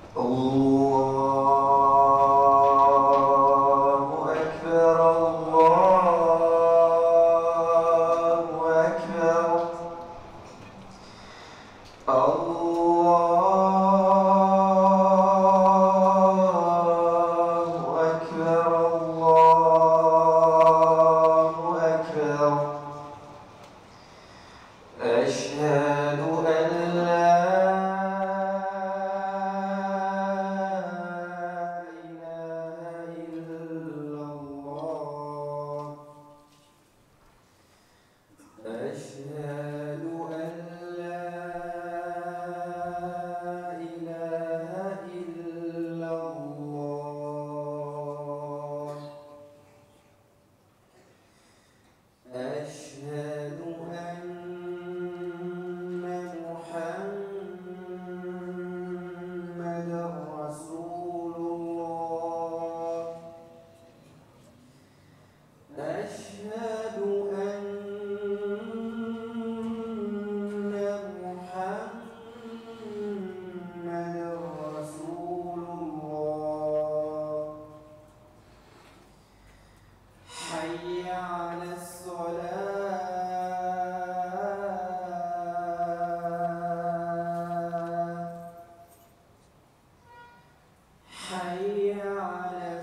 الله أكبر الله أكبر الله أكبر الله أكبر أشهد أن لا إله إلا الله أشهد أن لا إله إلا الله أشهد أن محمدا رسول الله أشهد أن محمدا رسول الله حي على الصلاة حي على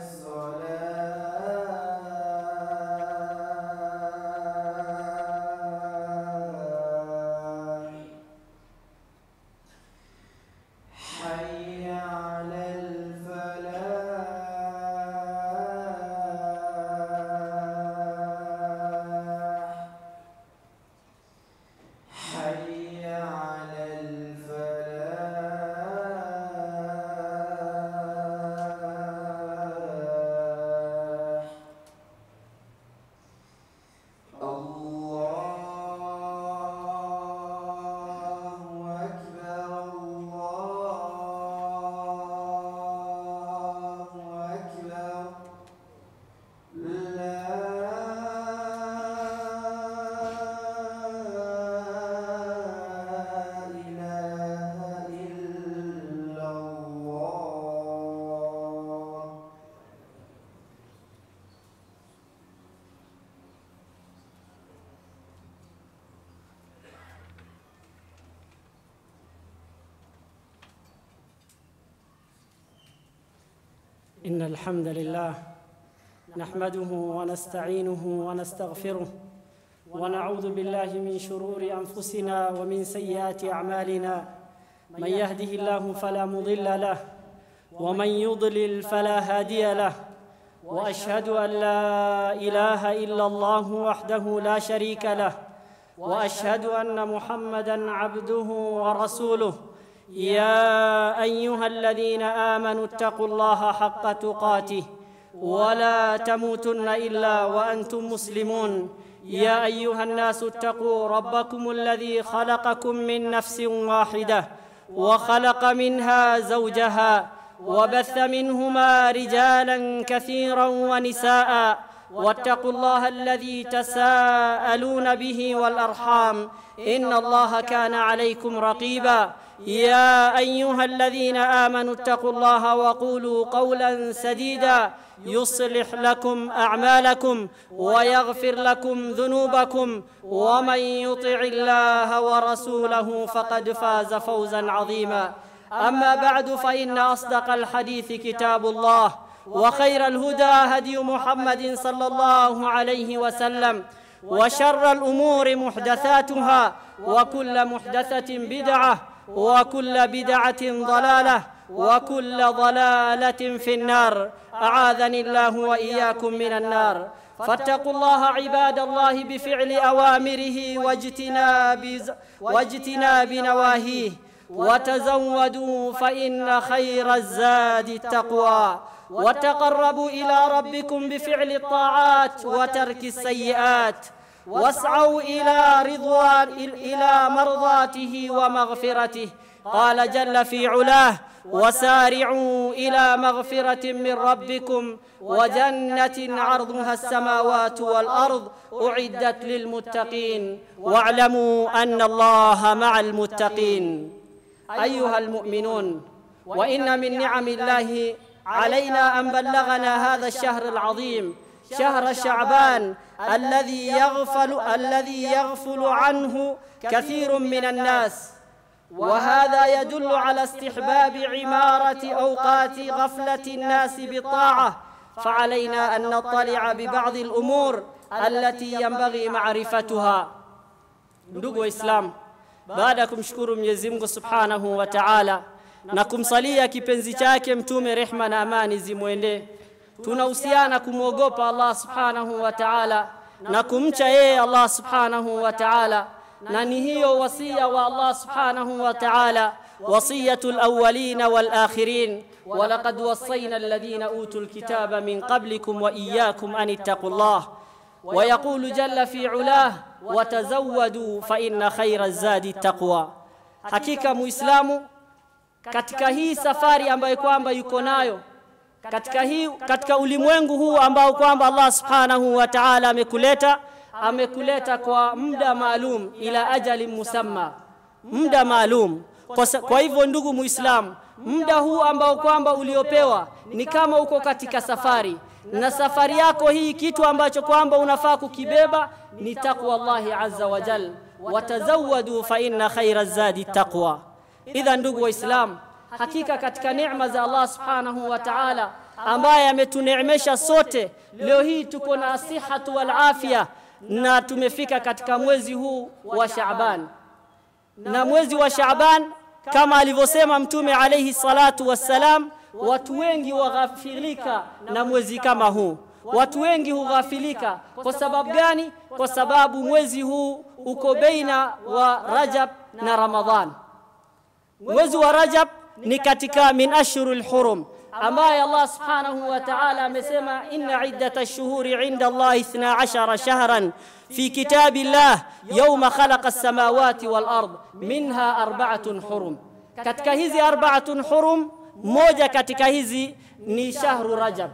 الصلاة حي على الفلاح حي على الفلاح الله أكبر الله أكبر لا إله إلا الله إن الحمد لله نحمده ونستعينه ونستغفره ونعوذ بالله من شرور أنفسنا ومن سيئات أعمالنا من يهده الله فلا مضل له ومن يضلل فلا هادي له وأشهد أن لا إله إلا الله وحده لا شريك له وأشهد أن محمدا عبده ورسوله يا ايها الذين امنوا اتقوا الله حق تقاته ولا تموتن الا وانتم مسلمون يا ايها الناس اتقوا ربكم الذي خلقكم من نفس واحده وخلق منها زوجها وبث منهما رجالا كثيرا ونساء واتقوا الله الذي تساءلون به والارحام ان الله كان عليكم رقيبا يا ايها الذين امنوا اتقوا الله وقولوا قولا سديدا يصلح لكم اعمالكم ويغفر لكم ذنوبكم ومن يطع الله ورسوله فقد فاز فوزا عظيما اما بعد فان اصدق الحديث كتاب الله وخير الهدى هدي محمد صلى الله عليه وسلم وشر الامور محدثاتها وكل محدثه بدعه وكل بدعه ضلاله وكل ضلاله في النار اعاذني الله واياكم من النار فاتقوا الله عباد الله بفعل اوامره واجتناب واجتناب نواهيه وتزودوا فان خير الزاد التقوى وتقربوا الى ربكم بفعل الطاعات وترك السيئات واسعوا الى رضوان الى مرضاته ومغفرته قال جل في علاه وسارعوا الى مغفره من ربكم وجنه عرضها السماوات والارض اعدت للمتقين واعلموا ان الله مع المتقين ايها المؤمنون وإن من نعم الله علينا أن بلغنا هذا الشهر العظيم شهر شعبان الذي يغفل الذي يغفل عنه كثير من الناس وهذا يدل على استحباب عمارة أوقات غفلة الناس بالطاعة فعلينا أن نطلع ببعض الأمور التي ينبغي معرفتها ndugu waislamu baada ya kumshukuru mwenyezi mungu subhanahu wa taala na kumsalia kipenzi chake mtume rehma na amani zimwendee tunahusiana kumwogopa allah subhanahu wa taala na kumcha yeye allah subhanahu wa taala na ni hiyo wasia wa allah subhanahu wa taala wasiyatu lawalina walakhirin ولقد وصينا الذين اوتوا الكتاب من قبلكم واياكم ان اتقوا الله ويقول جل في علاه وتزودوا فإن خير الزاد التقوى hakika muislamu katika hii safari ambayo kwamba yuko nayo katika hii katika ulimwengu huu ambao kwamba Allah subhanahu wa ta'ala amekuleta amekuleta kwa muda maalum ila ajali musamma muda maalum kwa, kwa hivyo ndugu muislamu muda huu ambao kwamba uliopewa ni kama uko katika safari na safari yako hii kitu ambacho kwamba unafaa kukibeba ni taqwa Allahi azza wa jal watazawadu fa inna khaira zadi taqwa idha ndugu waislamu hakika katika neema za Allah subhanahu wa ta'ala ambaye ametuneemesha sote leo hii tuko na asihatu wal afya na tumefika katika mwezi huu wa Shaaban na mwezi wa Shaaban kama alivyosema mtume alayhi salatu wassalam watu wengi waghafilika na mwezi kama huu watu wengi hughafilika kwa sababu gani kwa sababu mwezi huu uko baina wa Rajab na Ramadhan mwezi wa Rajab ni katika min ashhurul hurum ambaye Allah subhanahu wa ta'ala amesema inna iddata ash-shuhuri 'inda Allah 12 shahran fi kitabillah yawma khalaqa as-samawati wal ard minha arba'atun hurum katika hizi arba'atun hurum moja katika hizi ni shahru Rajab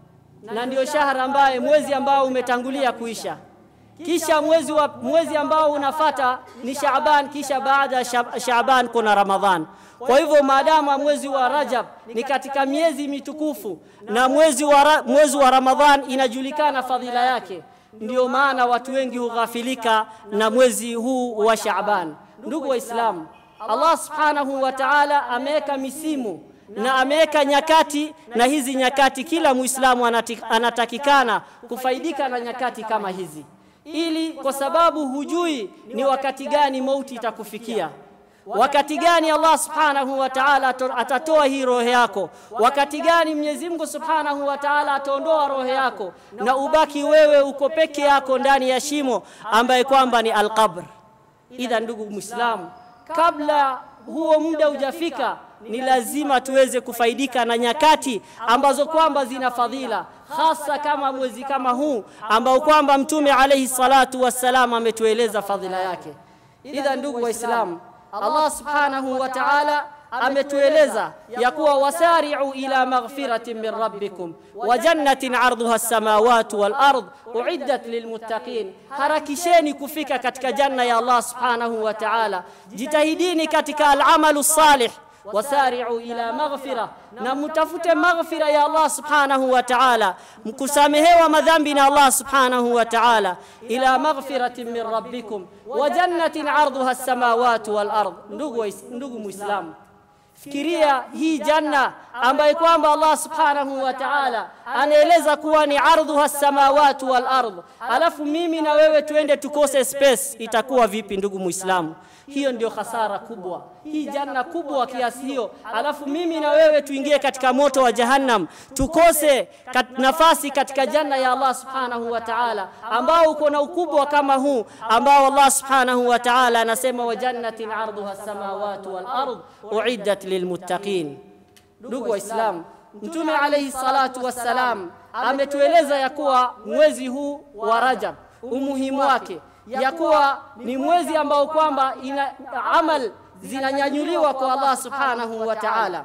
na ndio shahra ambaye mwezi ambao umetangulia kuisha kisha mwezi wa mwezi ambao unafata ni Shaaban kisha baada ya Shaaban kuna Ramadhan kwa hivyo maadamu mwezi wa Rajab ni katika miezi mitukufu na mwezi wa mwezi wa Ramadhan inajulikana fadhila yake ndio maana watu wengi hughafilika na mwezi huu wa Shaaban ndugu waislamu Allah subhanahu wa ta'ala ameweka misimu na ameweka nyakati na hizi nyakati kila muislamu anatakikana kufaidika na nyakati kama hizi ili kwa sababu hujui ni wakati gani mauti itakufikia wakati gani Allah subhanahu wa ta'ala atatoa hii roho yako wakati gani Mwenyezi Mungu subhanahu wa ta'ala ataondoa roho yako na ubaki wewe uko peke yako ndani ya shimo ambaye kwamba ni alqabr idha ndugu muislamu kabla huo muda hujafika ni lazima tuweze kufaidika na nyakati ambazo kwamba zina fadhila hasa kama mwezi kama huu ambao kwamba mtume alayhi salatu wassalam ametueleza fadhila yake idha ndugu waislamu Allah subhanahu wa ta'ala ametueleza ya kuwa wasari'u ila maghfiratin min rabbikum wa jannatin 'arduha as-samawati wal ard uiddat lilmuttaqin harakisheni kufika katika janna ya Allah subhanahu wa ta'ala jitahidini katika al-amalu salih wasari'u ila maghfira na mtafute maghfira ya Allah subhanahu wa ta'ala mkusamehewa madhambi na Allah subhanahu wa ta'ala ila maghfiratin min rabbikum wa jannatin 'arduha as-samawati wal ard ndugu ndugu muislamu fikiria hii janna ambayo kwamba Allah subhanahu wa ta'ala anaeleza kuwa ni ardhuha samawati wal ardh alafu mimi na wewe tuende tukose space itakuwa vipi ndugu muislamu hiyo ndio hasara kubwa hii janna kubwa kiasi hiyo alafu mimi na wewe tuingie katika moto wa jahannam tukose kat, nafasi katika janna ya Allah subhanahu wa ta'ala ambao uko na ukubwa kama huu ambao Allah subhanahu wa ta'ala anasema wa jannatin arduha samawati wal ard uiddat lilmuttaqin ndugu waislamu mtume alayhi salatu wassalam ametueleza ya kuwa mwezi huu wa Rajab umuhimu wake ya kuwa ni mwezi ambao kwamba ina amal zinanyanyuliwa kwa Allah subhanahu wa ta'ala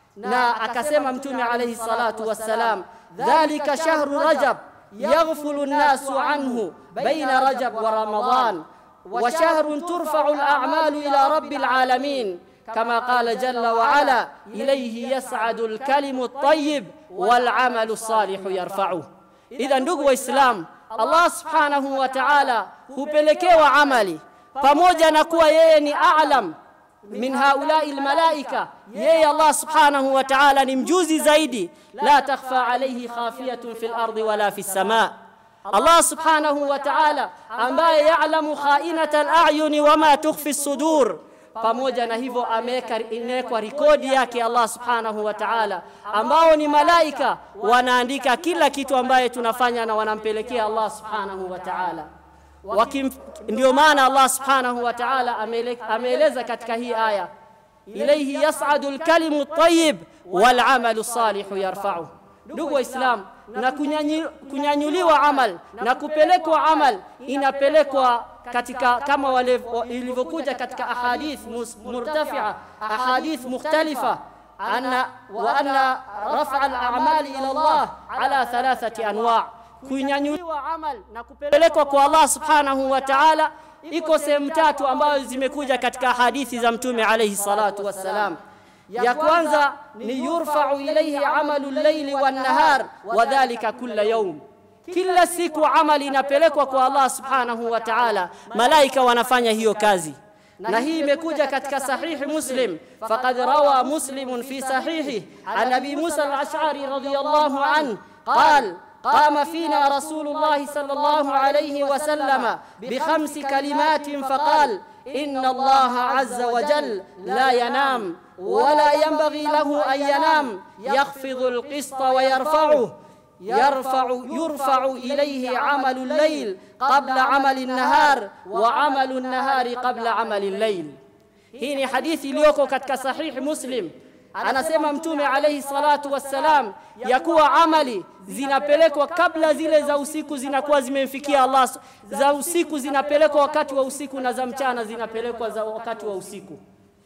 na akasema mtume alayhi salatu wassalam dhalika shahru rajab yaghfulu an-nasu anhu baina rajab wa ramadan wa shahrun turfa'u al-a'malu ila rabbil alamin kama qala jalla wa ala ilayhi yas'adu al-kalimu at-tayyib wal 'amalu as-salihu yarfa'uhu idha ndugu waislamu Allah subhanahu wa ta'ala hupelekewa amali pamoja na kuwa yeye ni a'lam min haulai almalaika yeye Allah subhanahu wa ta'ala ni mjuzi zaidi la takhfa alayhi khafiyatun fil ardi wala fis samaa Allah subhanahu wa ta'ala ambaye ya'lamu kha'inata al-a'yuni wama tukhfi as-sudur pamoja na hivyo ameweka imewekwa rekodi yake Allah subhanahu wa ta'ala ambao ni malaika wanaandika kila kitu ambaye tunafanya na wanampelekea Allah subhanahu wa ta'ala Wakim, ndio maana Allah subhanahu wa ta'ala ameeleza katika hii aya ilayhi yas'adu al-kalimu at-tayyib wal 'amalu salihu yarfa'u ndugu waislamu na kunyanyi, kunyanyuliwa amal na kupelekwa amal inapelekwa katika kama wale ilivyokuja katika ahadith murtafi'a ahadith mukhtalifa anna wa anna raf'a al-a'mali ila Allah ala thalathati anwa' kunyanyuliwa amal na kupelekwa kwa Allah subhanahu wa ta'ala iko sehemu tatu ambazo zimekuja katika hadithi za mtume alayhi salatu wassalam ya kwanza ni yurfa'u ilayhi amalu al-layli wan-nahar wa dhalika kulla yawm kila siku amali inapelekwa kwa Allah subhanahu wa ta'ala malaika wanafanya hiyo kazi na hii imekuja katika sahihi muslim faqad rawa muslimun fi sahihi an abi musa al-ash'ari radiyallahu an qala قام فينا رسول الله صلى الله عليه وسلم بخمس كلمات فقال إن الله عز وجل لا ينام ولا ينبغي له أن ينام يخفض القسط ويرفعه يرفع يرفع إليه عمل الليل قبل عمل النهار وعمل النهار قبل عمل الليل هنا حديث iliyoko katika sahih muslim anasema mtume alayhi salatu wassalam ya kuwa amali zinapelekwa kabla zile za usiku zinakuwa zimemfikia Allah za usiku zinapelekwa wakati wa usiku na za mchana zinapelekwa za wakati wa usiku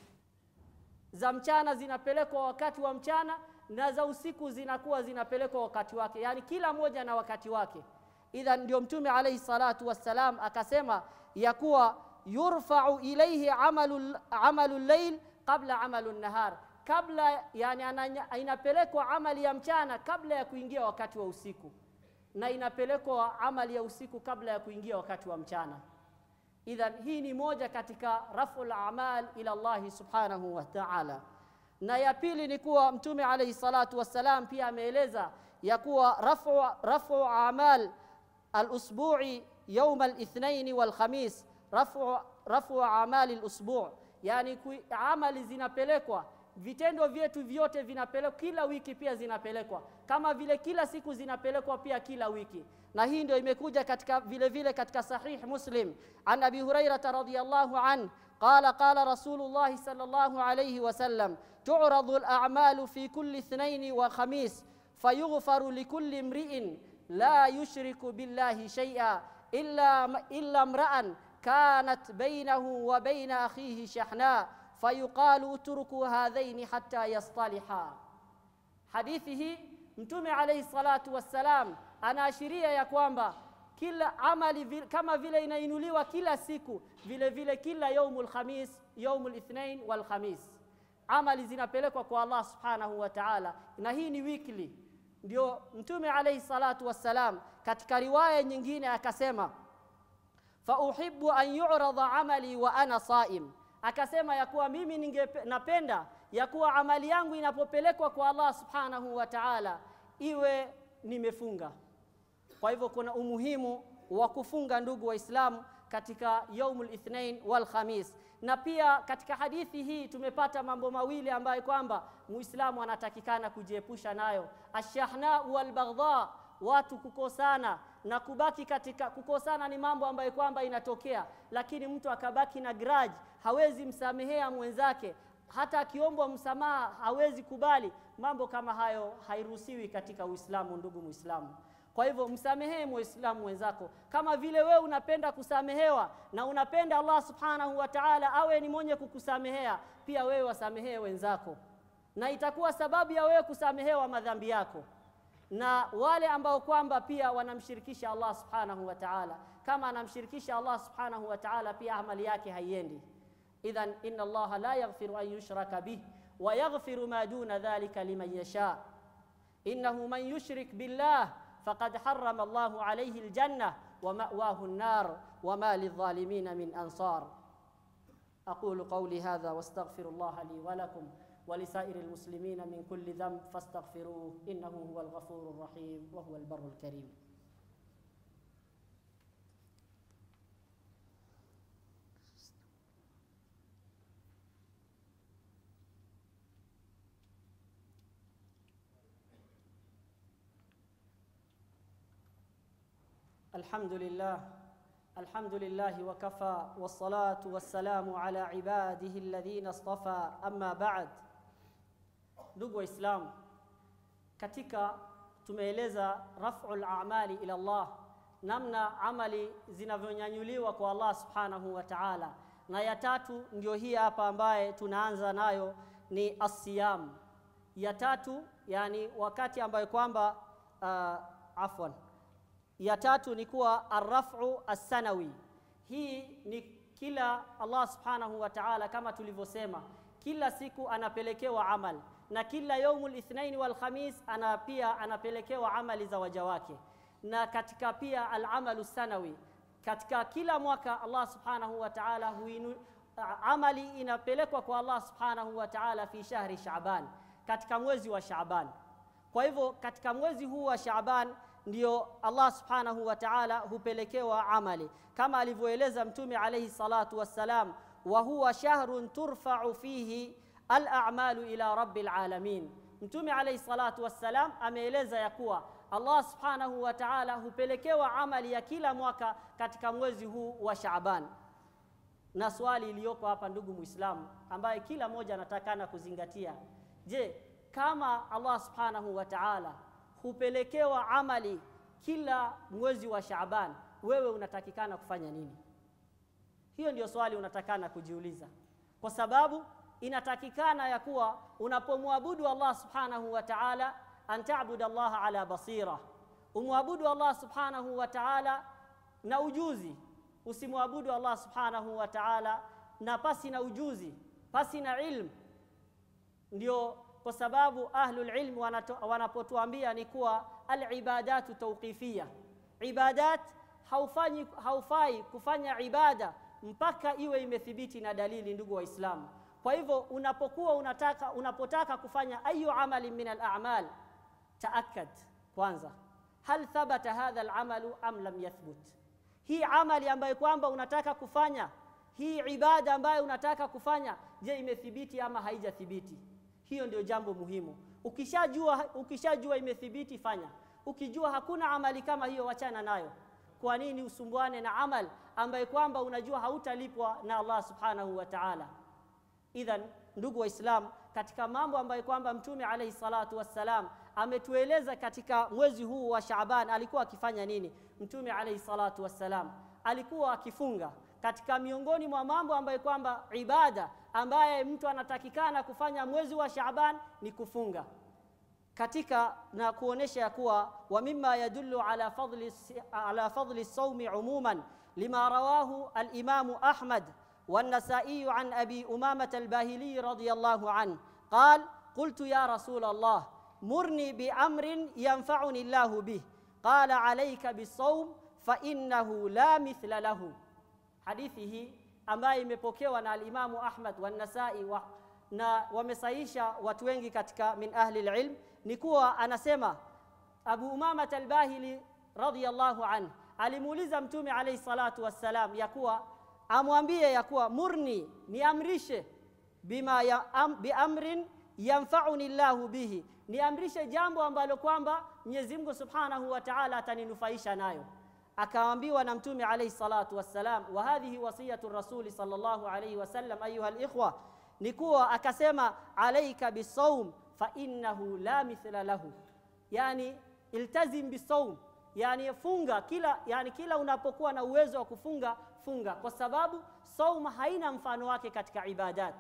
za mchana zinapelekwa wakati wa mchana na za usiku zinakuwa zinapelekwa wakati wake yani kila moja na wakati wake idha ndio mtume alayhi salatu wassalam akasema ya kuwa yurfa'u ilayhi amalu amalu layl qabla amalu nahar kabla yani inapelekwa amali ya mchana kabla ya kuingia wakati wa usiku na inapelekwa amali ya usiku kabla ya kuingia wakati wa mchana idhan hii ni moja katika raful a'mal ila Allah subhanahu wa ta'ala na ya pili ni kuwa mtume alayhi salatu wassalam pia ameeleza ya kuwa rafu rafu a'mal al-usbu'i yawm al-ithnain wal-khamis rafu rafu a'mal al-usbu' yani amali zinapelekwa vitendo vyetu vyote vinapelekwa kila wiki pia zinapelekwa kama vile kila siku zinapelekwa pia kila wiki na hii ndio imekuja katika vile vile katika sahih muslim an abi hurairah radhiyallahu an qala qala rasulullah sallallahu alayhi wasallam tu'radu al-a'malu fi kulli ithnain wa khamis fayughfaru likulli imri'in la yushriku billahi shay'a illa illa imra'an kanat bainahu wa bain akhihi shahna fayuqalu utruku hadhaini hatta yastaliha hadithi hii mtume alayhi salatu wassalam anaashiria ya kwamba kila amali vil, kama vile inainuliwa kila siku vile vile kila yaumul khamis yaumul ithnain wal khamis amali zinapelekwa kwa Allah subhanahu wa ta'ala na hii ni weekly ndio mtume alayhi salatu wassalam katika riwaya nyingine akasema fa uhibbu an yu'rada amali wa ana saim akasema ya kuwa mimi ningependa ya kuwa amali yangu inapopelekwa kwa Allah subhanahu wa ta'ala iwe nimefunga kwa hivyo kuna umuhimu wa kufunga ndugu waislamu katika yaumul ithnain wal khamis na pia katika hadithi hii tumepata mambo mawili ambayo kwamba muislamu anatakikana kujiepusha nayo ashahna wal baghdha watu kukosana na kubaki katika kukosana ni mambo ambayo kwamba inatokea lakini mtu akabaki na grudge hawezi msamehea mwenzake hata akiombwa msamaha hawezi kubali mambo kama hayo hairuhusiwi katika Uislamu ndugu Muislamu kwa hivyo msamehee muislamu wenzako kama vile wewe unapenda kusamehewa na unapenda Allah subhanahu wa ta'ala awe ni mwenye kukusamehea pia wewe wasamehee wenzako na itakuwa sababu ya wewe kusamehewa madhambi yako na wale ambao kwamba pia wanamshirikisha Allah subhanahu wa ta'ala kama anamshirikisha Allah subhanahu wa ta'ala pia amali yake haiendi idhan inna allaha la yaghfiru an yushraka bih wa yaghfiru ma duna dhalika liman yasha innahu man yushrik billah faqad harrama allahu alayhi aljanna wa ma'wahu an-nar wa ma lidh-dhalimin min ansar aqulu qawli hadha wastaghfirullaha li wa lakum ولسائر المسلمين من كل ذنب فاستغفروه انه هو الغفور الرحيم وهو البر الكريم الحمد لله الحمد لله وكفى والصلاة والسلام على عباده الذين اصطفى أما بعد ndugu waislamu katika tumeeleza raf'ul a'mali ila Allah namna amali zinavyonyanyuliwa kwa Allah subhanahu wa ta'ala na ya tatu ndio hii hapa ambaye tunaanza nayo ni asiyam ya tatu yani wakati ambayo kwamba uh, afwan ya tatu ni kuwa arrafu assanawi hii ni kila Allah subhanahu wa ta'ala kama tulivyosema kila siku anapelekewa amal na kila yaumul ithnaini wal khamis ana pia anapelekewa amali za waja wake na katika pia al-amalu sanawi katika kila mwaka Allah subhanahu wa ta'ala huinu amali inapelekwa kwa Allah subhanahu wa ta'ala fi shahri Shaaban katika mwezi wa Shaaban kwa hivyo katika mwezi huu wa Shaaban ndio Allah subhanahu wa ta'ala hupelekewa amali kama alivyoeleza mtume alayhi salatu wassalam wa huwa shahrun turfa'u fihi al-a'malu ila rabbil alamin mtume alayhi salatu wassalam ameeleza ya kuwa Allah subhanahu wa ta'ala hupelekewa amali ya kila mwaka katika mwezi huu wa Shaaban na swali iliyoko hapa ndugu muislamu ambaye kila mmoja anatakana kuzingatia je kama Allah subhanahu wa ta'ala hupelekewa amali kila mwezi wa Shaaban wewe unatakikana kufanya nini hiyo ndio swali unatakana kujiuliza kwa sababu inatakikana ya kuwa unapomwabudu Allah subhanahu wa ta'ala an ta'budu Allah ala basira umwabudu Allah subhanahu wa ta'ala na ujuzi usimwabudu Allah subhanahu wa ta'ala na pasi na ujuzi pasi na ilmu ndio kwa sababu ahlul ilm wanapotuambia ni kuwa alibadatu tawqifia ibadat haufanyi haufai kufanya ibada mpaka iwe imethibiti na dalili ndugu waislamu kwa hivyo unapokuwa unataka unapotaka kufanya ayu amali min al-a'mal taakkad kwanza hal thabata hadha al-amalu am lam yathbut hii amali ambayo kwamba unataka kufanya hii ibada ambayo unataka kufanya je imethibiti ama haijathibiti hiyo ndio jambo muhimu ukishajua ukishajua imethibiti fanya ukijua hakuna amali kama hiyo wachana nayo kwa nini usumbuane na amal ambaye kwamba unajua hautalipwa na Allah subhanahu wa ta'ala idhan ndugu waislamu katika mambo ambayo kwamba mtume alayhi salatu wassalam ametueleza katika mwezi huu wa Shaaban alikuwa akifanya nini mtume alayhi salatu wassalam alikuwa akifunga katika miongoni mwa mambo ambayo kwamba ibada ambaye mtu anatakikana kufanya mwezi wa Shaaban ni kufunga katika na kuonesha ya kuwa wa mimma yadullu ala fadli ala fadli sawmi umuman lima rawahu al-imam Ahmad والنسائي عن أبي أمامة الباهلي رضي الله عنه قال قلت يا رسول الله مرني بأمر ينفعني الله به قال عليك بالصوم فإنه لا مثل له حديثه ambaye imepokewa na alimamu Ahmad wa Nasai wa, na wamesaisha watu wengi katika min ahli alilm ni kuwa anasema Abu Umama al-Bahili radhiyallahu anhu alimuuliza mtume alayhi salatu wassalam ya kuwa amwambie ya kuwa murni niamrishe bima ya am, biamrin yanfa'uni Allahu bihi niamrishe jambo ambalo kwamba Mwenyezi Mungu Subhanahu wa Ta'ala ataninufaisha nayo akaambiwa na mtume alayhi salatu wassalam wa hadhihi wasiyatu rasuli sallallahu alayhi wasallam ayuha alikhwa ni kuwa akasema alayka bisawm fa innahu la mithla lahu yani iltazim bisawm yani funga kila yani kila unapokuwa na uwezo wa kufunga funga kwa sababu sauma haina mfano wake katika ibadat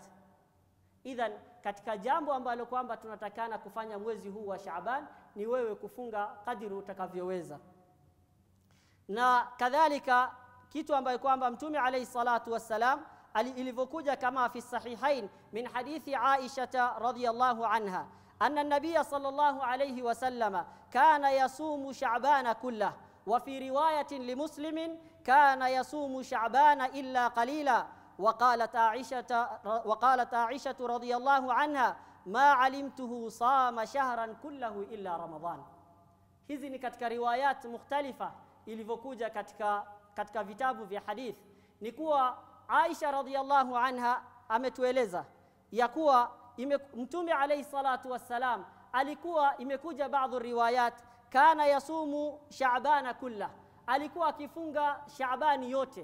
idhan katika jambo ambalo kwamba tunatakana kufanya mwezi huu wa Shaaban ni wewe kufunga kadiri utakavyoweza na kadhalika kitu ambayo kwamba mtume alayhi salatu wassalam ali- ilivyokuja kama fi sahihain min hadithi Aisha radhiyallahu anha anna an-nabiy sallallahu alayhi wasallam kana yasumu sha'bana kullah wa fi riwayatin limuslimin kana yasumu sha'bana illa qalila وقالت عائشة وقالت عائشة رضي الله عنها ما علمته صام شهرا كله إلا رمضان hizi ni katika riwayat mukhtalifa ilivyokuja katika, katika vitabu vya hadith ni kuwa Aisha radhiallahu anha ametueleza ya kuwa ime, mtume alayhi salatu wassalam alikuwa imekuja baadhi riwayat kana yasumu shaabana kulla alikuwa akifunga shaabani yote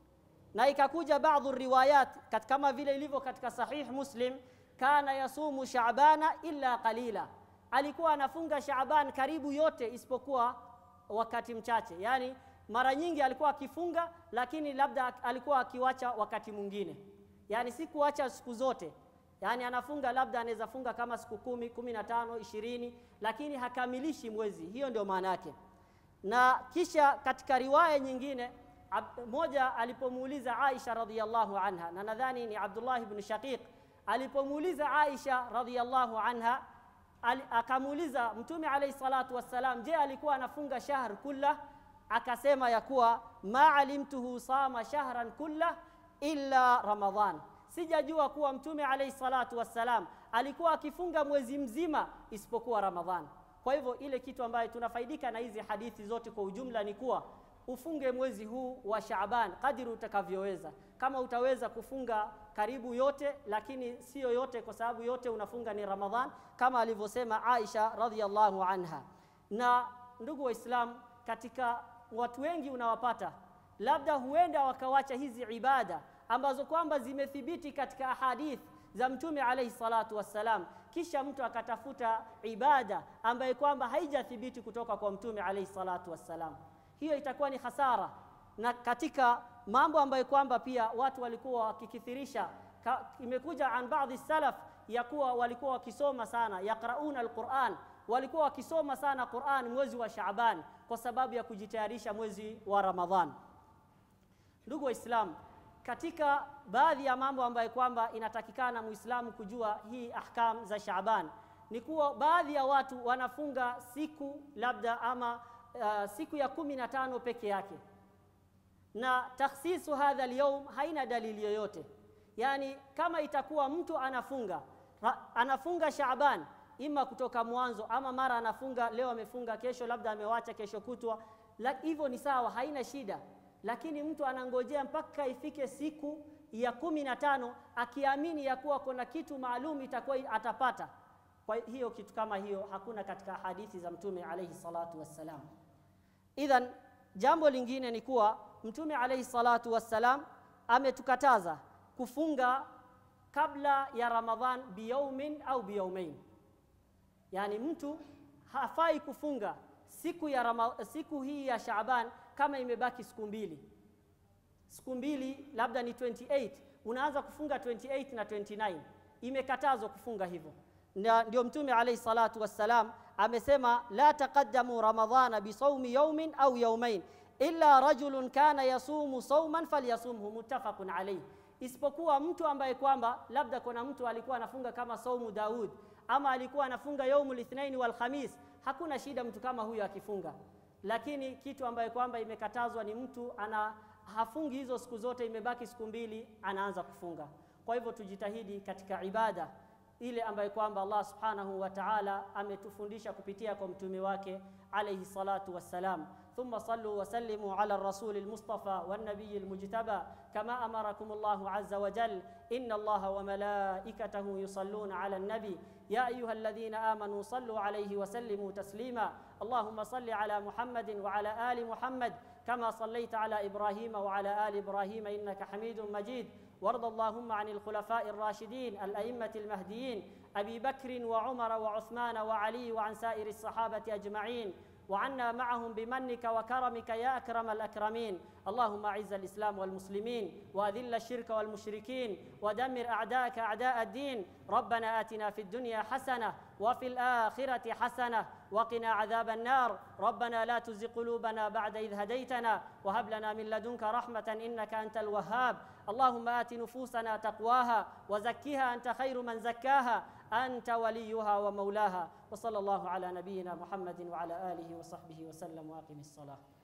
na ikakuja baadhi riwayat kat- kama vile ilivyo katika sahih muslim kana yasumu shaabana illa qalila alikuwa anafunga shaaban karibu yote isipokuwa wakati mchache yani mara nyingi alikuwa akifunga lakini labda alikuwa akiwacha wakati mwingine yani si kuacha siku zote yani anafunga labda anaweza funga kama siku kumi kumi na tano ishirini lakini hakamilishi mwezi hiyo ndio maana yake na kisha katika riwaya nyingine ab, moja alipomuuliza Aisha radhiallahu anha na nadhani ni Abdullah ibn Shaqiq alipomuuliza Aisha radhiallahu anha ali, akamuuliza Mtume alayhi salatu wassalam, je, alikuwa anafunga shahr kulla? Akasema ya kuwa ma alimtuhu sama shahran kulla illa Ramadhan, sijajua kuwa Mtume alayhi salatu wassalam alikuwa akifunga mwezi mzima isipokuwa Ramadhan. Kwa hivyo ile kitu ambayo tunafaidika na hizi hadithi zote kwa ujumla ni kuwa ufunge mwezi huu wa Shaaban kadiri utakavyoweza. Kama utaweza kufunga karibu yote, lakini sio yote, kwa sababu yote unafunga ni Ramadhan, kama alivyosema Aisha radhiallahu anha. Na ndugu Waislamu, katika watu wengi unawapata labda huenda wakawacha hizi ibada ambazo kwamba zimethibiti katika ahadith za Mtume alayhi salatu wassalam, kisha mtu akatafuta ibada ambaye kwamba haijathibiti kutoka kwa Mtume alayhi salatu wassalam hiyo itakuwa ni hasara na katika mambo ambayo kwamba pia watu walikuwa wakikithirisha ka, imekuja an baadhi salaf ya kuwa walikuwa wakisoma sana yaqrauna alquran walikuwa wakisoma sana Qur'an mwezi wa Shaaban kwa sababu ya kujitayarisha mwezi wa Ramadhan ndugu waislamu katika baadhi ya mambo ambayo kwamba inatakikana muislamu kujua hii ahkam za Shaaban ni kuwa baadhi ya watu wanafunga siku labda ama uh, siku ya kumi na tano peke yake na takhsisu hadha alyawm haina dalili yoyote yani kama itakuwa mtu anafunga ra, anafunga Shaaban ima kutoka mwanzo ama mara anafunga leo amefunga kesho labda amewacha kesho kutwa hivyo ni sawa haina shida lakini mtu anangojea mpaka ifike siku ya kumi na tano akiamini ya kuwa kuna kitu maalum itakuwa atapata kwa hiyo kitu kama hiyo hakuna katika hadithi za mtume alayhi salatu wassalam idhan jambo lingine ni kuwa mtume alayhi salatu wassalam ametukataza kufunga kabla ya ramadhan biyaumin au biyaumain yani mtu hafai kufunga siku ya Rama, siku hii ya Shaaban kama imebaki siku mbili siku mbili labda ni 28 unaanza kufunga 28 na 29 imekatazwa kufunga hivyo na ndio mtume alayhi salatu wassalam amesema la taqaddamu ramadhana bisawmi yawmin au yawmain illa rajulun kana yasumu sawman falyasumhu muttafaqun alayhi isipokuwa mtu ambaye kwamba labda kuna mtu alikuwa anafunga kama saumu Daud ama alikuwa anafunga yaumul ithnain wal khamis hakuna shida mtu kama huyo akifunga lakini kitu ambaye kwamba imekatazwa ni mtu ana hafungi hizo siku zote imebaki siku mbili anaanza kufunga kwa hivyo tujitahidi katika ibada ile ambayo kwamba Allah subhanahu wa ta'ala ametufundisha kupitia kwa mtume wake alayhi salatu wassalam ثم صلوا وسلموا على الرسول المصطفى والنبي المجتبى كما امركم الله عز وجل ان الله وملائكته يصلون على النبي يا ايها الذين امنوا صلوا عليه وسلموا تسليما اللهم صل على محمد وعلى ال محمد كما صليت على ابراهيم وعلى ال ابراهيم انك حميد مجيد وارض اللهم عن الخلفاء الراشدين الائمه المهديين ابي بكر وعمر وعثمان وعلي وعن سائر الصحابه اجمعين وعنا معهم بمنك وكرمك يا اكرم الاكرمين اللهم اعز الاسلام والمسلمين واذل الشرك والمشركين ودمر اعداءك اعداء الدين ربنا اتنا في الدنيا حسنه وفي الاخره حسنه وقنا عذاب النار ربنا لا تزغ قلوبنا بعد اذ هديتنا وهب لنا من لدنك رحمه انك انت الوهاب اللهم آت نفوسنا تقواها وزكها أنت خير من زكاها أنت وليها ومولاها وصلى الله على نبينا محمد وعلى آله وصحبه وسلم وأقم الصلاة